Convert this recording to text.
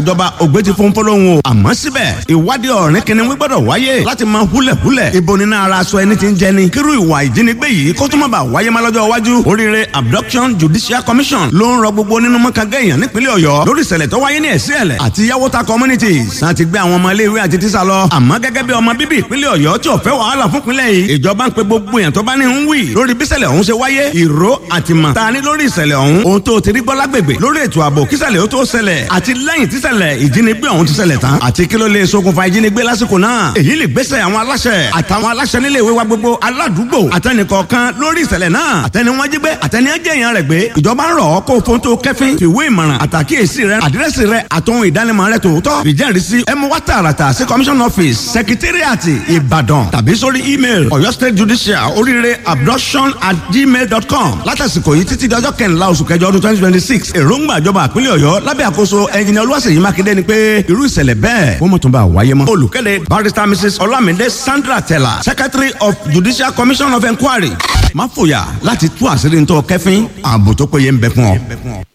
ìjọba ògbé ti fún fọlọ́hún o àmọ́ síbẹ̀ ìwádìí ọ̀rìn kìnìún gbọ́dọ̀ wáyé láti máa húlẹ̀húlẹ̀ ibo nínú ara aṣọ ẹni tí ń jẹni kírú ìwà ìjínigbé yìí kó tó má bàa wáyé má lọ́jọ́ iwájú oríire abduction judicial commission ló ń rọ gbogbo nínú mọ́kàngá èèyàn nípínlẹ̀ ọ̀yọ́ lórí ìṣẹ̀lẹ̀ tó wáyé ní ẹ̀sí ẹ̀lẹ̀ àti yàwóta communities láti gbé àwọn ọmọ iléèwé àti tíṣà lọ àmọ́ gẹ́gẹ́ bí ọmọ bíbí ìpínlẹ̀ ọ̀yọ́ tí ò fẹ́ wàhálà fún ìpínlẹ̀ yìí ìjọba ń pe gbogbo èèyàn tó bá ní ń wì lórí bí ìṣẹ̀lẹ̀ ọ̀hún ṣe wáyé ìró àtìmọ̀ ta ni lórí ìṣẹ̀lẹ̀ ọ̀hún ohun tó ti rí gbọ́ lágbègbè lórí ètò ààbò kíṣẹ̀lẹ̀ ó tó ṣẹlẹ̀ àti lẹ́yìn tíṣẹ̀lẹ̀ ìjínigbé ọ̀hún ti ṣẹlẹ̀ tán àti kí ló lè ṣokùnfà ìjínigbé lásìkò náà èyí lè gbésẹ̀ àwọn aláṣẹ àtàwọn aláṣẹ nílé ìwé wa gbogbo aládùúgbò àtẹnìkọ̀ọ̀kan lórí ìṣẹ̀lẹ̀ náà àtẹni wọn jí gbé àtẹni ẹjẹ yẹn rẹ̀ gbé ìjọba ń rọ̀ ọ́ kó fóun tó kẹ́fín fìwé ìmọ̀ràn àtàkíyèsí rẹ àdírẹ́sì rẹ àtòhun ìdánimọ̀ rẹ tòótọ́ ìjẹ́rìísí ẹ mú wá tààràtà sí commission office secretariat ìbàdàn tàbí sórí email ọ̀yọ́ state judicial oríire abduction at gmail dot com látàsìkò yìí títí dọjọ́ kẹrìnlá oṣù kẹjọ ọdún twenty twenty six èròǹgbà ìjọba àpínlẹ̀ ọ̀yọ́ lábẹ́ àkóso ẹnjìnìá olúwaṣèyí mákindé ni pé irú ìṣẹ̀lẹ̀ bẹ́ẹ̀ wọ́n mọ̀ tó bá wáyé mọ́. olùkéde barrister mrs olamide sandra tella secretary of judicial commission of inquiry má fòyà láti tú àṣírí ntọ́ kẹfín ààbò tó péye ń bẹ fún ọ.